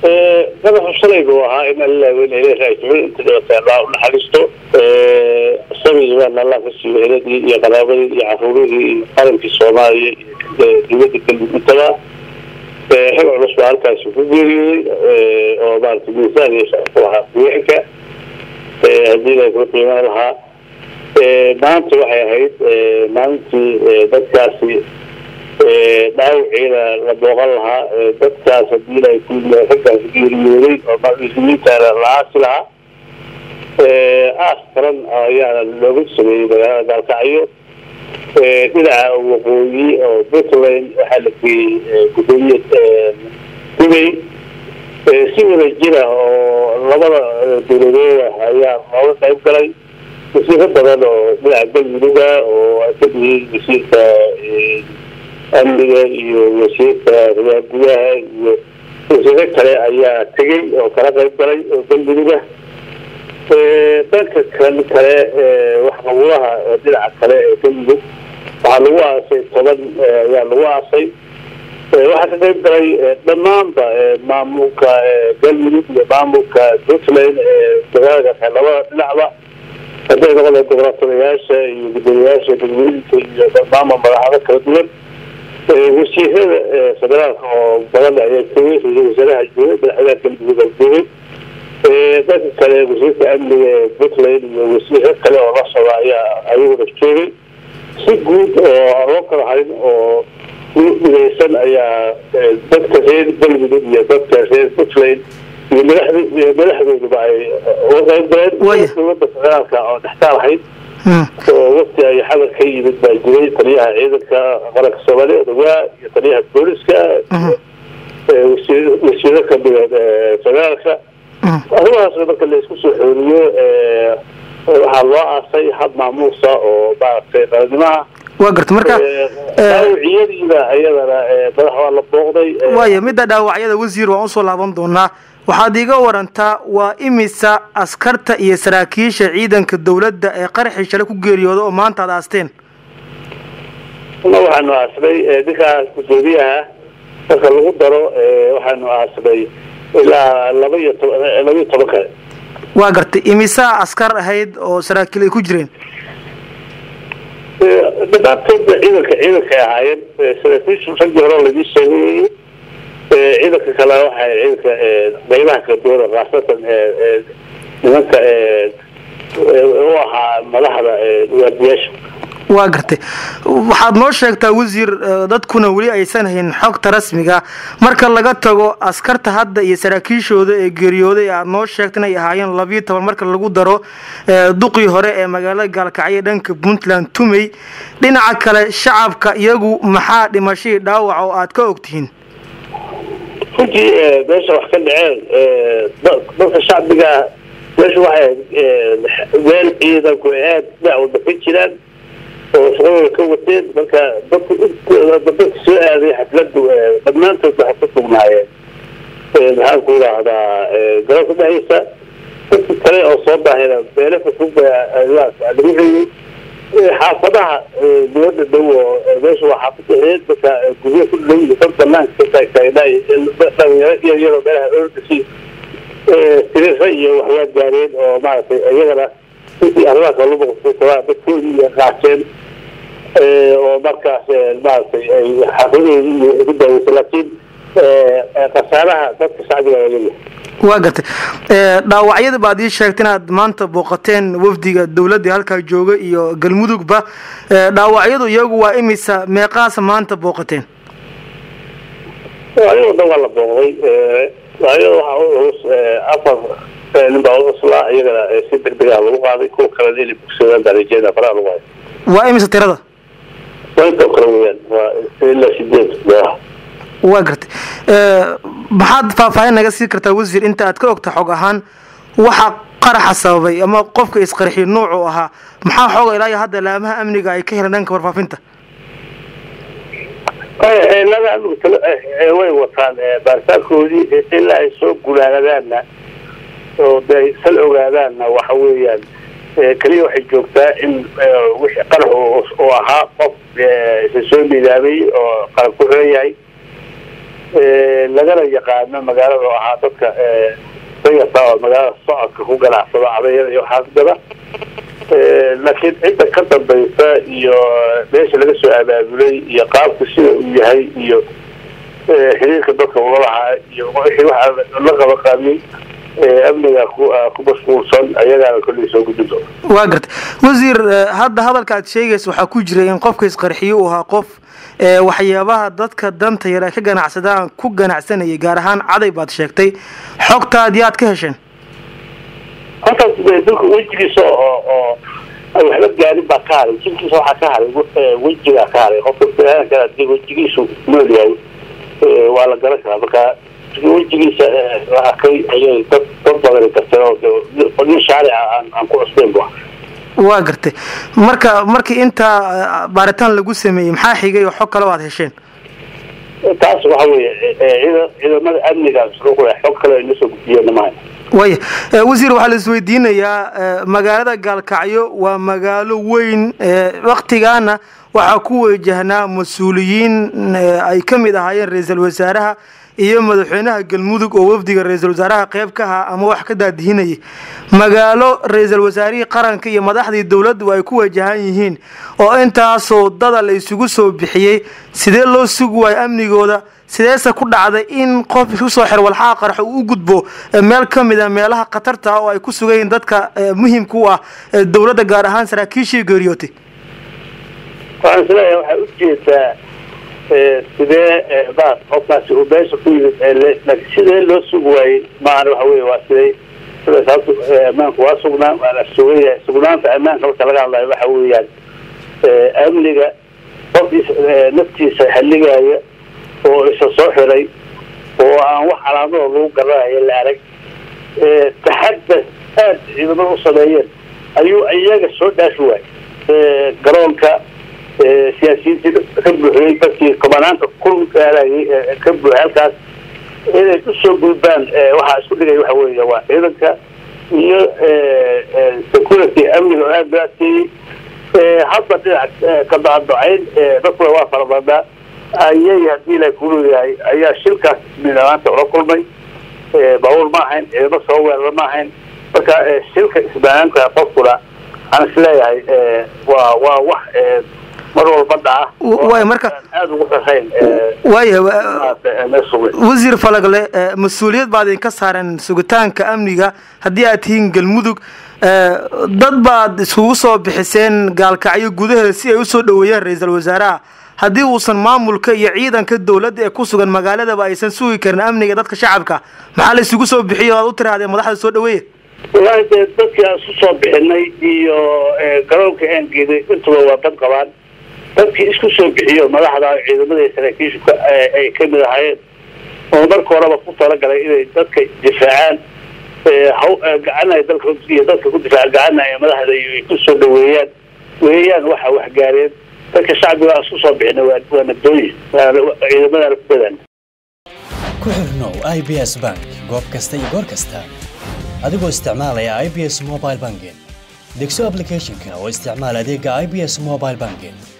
madaxu shalay buu ahaa in alla weynayla raajicin inta dhibatay allah u naxariisto sabigi baana allah ka siiyo heladii iyo qaraabadii iyo caruurihii iyo qarankii soomaaliya iyo dowladda galmudugtaba xil culus baa halkaasi ku geeriyooday oo maarata miisaan iyo sharaf u ahaa haweenka haddii la kula qiiman lahaa maanta waxay ahayd maalintii dadkaasi dhaawiciina la booqan lahaa dadkaas hadii ay ku raggaas geeriyooday oo muslimiintaana la aasi lahaa aas qaran ayaana looga sameeyey magaalada gaalkacyo dhinaca waqooyi oo puntland waxaa la geeyey gudoomiye dubay si wada jira oo labada dowladooda ayaa looga qayb galay wasiiro badan oo dhinaca galmuduga oo ay kamid yihiin wasiirka amniga iyo wasiirka riyaa gudaha iyo wasiiro kale ayaa tegey oo kala qayb galay oo galmuduga dhanka kan kale waxqabulaha dhinaca kale ee galmudug waxaa lagu aasay toban ayaa lagu aasay waxaa ka qayb galay dhammaanba maamulka galmudug iyo maamulka puntland magaalada labada dhinacba hadday noqda gobolatolayaasha iyo gudoomiyaasha galmudugka iyo maamul madaxdo kala duwan wasiirada federaalka oo badan ayaa joogay ra-isul wasaaraha joogay madaxweynaha galmudug a joogay dadka kale wasiirka amniga ee puntland iyo wasiiro kale oo la socda ayaa ayaguna joogay si guud oo aan loo kala harin oo midaysan ayaa dadka reer galmudug iyo dadka reer puntland iyo madaxd madaxdooduba ay uga qayb galeen dowladda federaalka oo dhextaal ahayd oo waqti ay xadar ka yimid baa jiray taliyaha ciidanka qaranka soomaaliya ogaa iyo taliyaha booliska wasiiro kamida federaalka arrimahaas marka la isku soo xooriyo waxaa loo aasay hab maamuusa oo maaragtay qalanimaha waa garta marka dhaawaciyadiiba ayadana madax waa la booqday waaya midda dhaawacyada wasiir waan usoo laaban doonaa waxaad iiga warantaa waa imisa askarta iyo saraakiisha ciidanka dowladda ee qaraxii shale ku geeriyooda oo maanta ad aasteen ma waxaanu aasnay ninkaas gudoomiyaha marka lagu daro waxaanu aasnay ilaa laba iyo toba laba iyo toban kale waa gartay imisaa askar ahayd oo saraakiil ay ku jireen dhamaantoodba ciidanka ciidankay ahaayeen saraakiishu raggii hore laidii sheegayay ciidanka kale waxay ciidanka qaybaha kala duwan khaasatan nimanka u ahaa madaxda waardiyaasha waa gartay waxaad noo sheegtaa wasiir dadkuna weli aysan hayn xogta rasmiga marka laga tago askarta hadda iyo saraakiishooda ee geeriyooday aad noo sheegta inay ahaayeen labiyo toban marka lagu daro duqii hore ee magaalada gaalkacyo dhanka puntland tumey dhinaca kale shacabka iyagu maxaa dhimashadii dhaawac oo aad ka ogtihiin runtii meesha wax ka dhaceen dadka shacbiga meesha waxay meel ciidanku aad dhinac walba ka jiraan oo shaqadooda ka wateen marka dadku dadka soo aaday xafladu dhammaantood waxay ku sugnaayeen maxaan ku idhaahdaa garoonka dhexdiisa dadka kale oo soo baahayna meelo fafog lagu reeyey xaafadaha dowladda dhow oo meesha waa xaafada eed marka guryo ku dhow iyo dad banaanka ka taagtaagnaa dhalinyaro iyo iyadoo meelaha ordasi sirira iyo waxyaa gaareen oo maaragtay iyagana intii arrimaha kala boqosaa dadkoodii iyo qaateen oo markaas maaragtay ay xaafadahoodii iyo ugu daaweysa laakiin khasaaraha dadka shacbiga laleeyahay waa gartay dhaawacyada baad ii sheegta inaad maanta booqateen wafdiga dowladda halkaa jooga iyo galmudugba dhaawacyadu iyagu waa imisa meeqaasa maanta booqateen ayagoo dhan waa la booqday dhaawacyada waxaa u culus afar nin baa u cuslaa iyagana si deg deg ah lagu qaaday kuwa kalena inay bogsadaan baa rajeeda faraha lagu hayo waa imisa tirada waa inta kale weyaan waa ilaa sideed meelaha waa gartay maxaad faahfaahin naga sii kartaa wasiir inta aad ka ogta xog ahaan waxa qaraxa sababay ama qofka isqarxiy nuucu ahaa maxaa xooga ilaa iyo hadda laamaha amniga ay ka heleen dhanka warfaafinta lada amnigu way wataan baaritaankoodii ilaa ay soo gulaadadaanna oo de sal ogaadaanna waxa weeyaan keliya waxay joogtaa in wixii qarax oo ahaa qof isa soo midaamay oo qalab ku xiran yahay lagana yaqaano magaalada oo ahaa dadka dayarta oo magaalada socodka ku ganacsada cadayada iyo waxaas gada laakiin cidda ka dambaysa iyo meesha laga soo abaabulay iyo qaabku sida uu yahay iyo xiriirka dadka ula lahaa iyo wixii waxa la qaba qaabiyey amniga ku mashquulsan ayagaana kolley soo gudin doona waa garta wasiir hadda hadalka aad sheegaysa waxaa ku jira in qofka isqarxiyo uu ahaa qof waxyaabaha dadka danta yar ay ka ganacsadaan ku ganacsanayay gaar ahaan caday baad sheegtay xogtaad yaad ka hesheen halkaas dalka wejigiisa oo oo waxba gaarin baa ka haray jirkiisa waxaa ka haray wejigaa ka haray qofka biniaadamka hadii wejigiisu nool yahay waa la garan karaa marka wejigiisa la arkay ayay dad dad badani garteen oo nin shaarica aan aan ku cusbeyn bu waa gartay marka markii intaa baaritaan lagu sameeyey maxaa xigay oo xog kale o aad hesheen taas waxa weeye ciida ciidamada amniga xog kale ay nasoo gudbiyeen maaha waya wasiir waxaa la isweydiinayaa magaalada gaalkacyo waa magaalo weyn waktigaana waxaa ku wajahnaa mas-uuliyiin ay ka mid ahaayeen ra-iisul wasaaraha iyo madaxweynaha galmudug oo wafdiga ra-iisul wasaaraha qeyb ka ahaa ama wax ka daadihinayay magaalo ra-iisul wasaarihii qaranka iyo madaxdii dowladdu ay ku wajahan yihiin oo intaasoo dada la isugu soo bixiyey sidee loo sugi waayo amnigooda sideese ku dhacday in qof isku soo xir walxaha qaraxo uu u gudbo meel ka mid a meelaha khatarta oo ay ku sugayiin dadka muhimka u ah dowladda gaar ahaan saraakiishii geeriyootay waxaan isleeyahay waxaa ujeedaa sidee bas qofkaasi uu meesha ku yimid laakiin sidee loo sugi waayey maahan waxa wey waa siday sida sababta ammaanku waa sugnaan waa la sugaya sugnaanta ammaanka marka laga hadlayo waxa weeyaan amniga qofkiis naftiisa haligaya oo isa soo xiray oo aan wax calaamado lagu garanayo la arag taxadar aada ciidamada u sameeyeen ayuu iyaga soo dhaafi waayey garoonka siyaasiyiintii ka buuxiyey dadkii komanaanta ku gaalayay ka buuxay halkaas inay usoo gudbaan waxaa isku dhigay waxa weeye waa ciidanka iyo security amniga oo aada loo adkeeyey hadda dhinac ka dacdocayn dadkuna waa farabadnaa ayay haddii la kuleeyahay ayaa shilkaas midamaanta ula kulmay baabuur ma ahayn ciidamo soo weerara ma ahayn marka shilka isbanaanta qofkuna aan isleeyahay waa waa wax mar walba dhaca waay marka aada ugu sareyn waaya wasiir falagle mas-uuliyad baad idinka saareen sugitaanka amniga haddii aad tihiin galmudug dad baad iskugu soo bixiseen gaalkacyo gudaheeda si ay usoo dhaweeyaan ra-iisul wasaaraha haddii uusan maamulka iyo ciidanka dowladda ee ku sugan magaaladaba aysan sugi karin amniga dadka shacabka maxaa la isugu soo bixiyo aad u tirahdeen madaxda soo dhaweeya wallaahi dee dadkii aan isu soo bixinay iyo garoonka aan geeday intuba waa dad qabaan dadkii isku soo bixiyo madaxda ciidamada saraakiishu ay ka mid ahaayeen oo marka horeba ku talagalay inay dadka difaacaan gacanay dalka iyo dadka ku difaaca gacanay madaxda ay ku soo dhaweeyaan weeyaan waxa waxgaareen dadka shacbiga aan isku soo bixina waa nabdooyin ciidamadaana ku badaan ku xirnow i b s bank goob kasta iyo goor kasta adigoo isticmaalaya i b s mobile banking degso applicationka oo isticmaal adeega i b s mobile banking